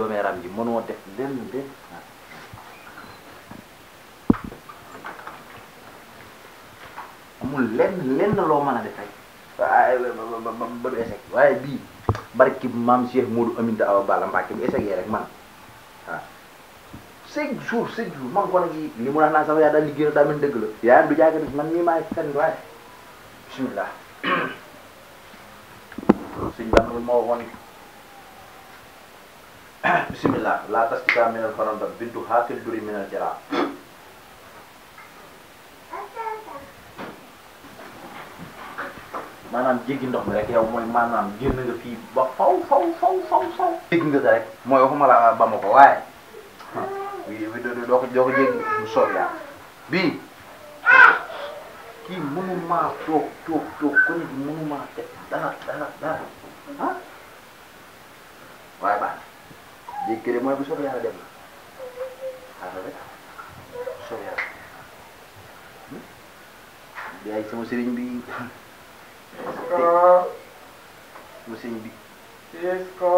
doomeeram ji mënoo def lenn benn amul lenn lenn loo mën a def rek waaye ba ba ba ba du échec waaye bii barki maam Cheikh Modou Aminta Awa Balla Mbacke bu échec rek man waaw chaque jour chaque jour man ko nag yi li mu wax naa sama yaay daal liggéey na daa mel dëgg la yaayam du jaaga man nii maay fen waaye bismillah suñ baax na moo waxoon bismillah laa tastika minal faranda bintu haakil duri minal jara maanaam jéggi ndox mi rek yow mooy maanaam génn nga fii ba faw faw faw faw faw jéggi nga rek mooy waxuma la ba ma ko waaye bii bi doo doo ko doo ko jéggi mu soob yaa bii kii mënumaa toog toog toog ko nit mënumaa def dara dara dara ah waaye baax na jéggi de mooy bu soob yàlla dem na xaaral rek soob yàlla yaay sama sëriñ bi Cisco, sama sëriñ bi Cisco,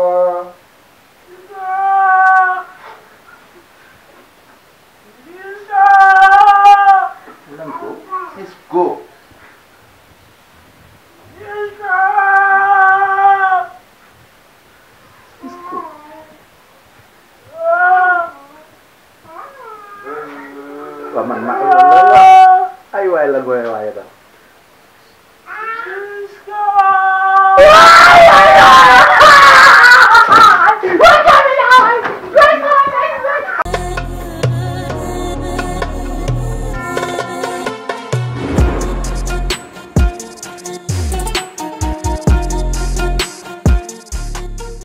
Cisco, lan ko Cisco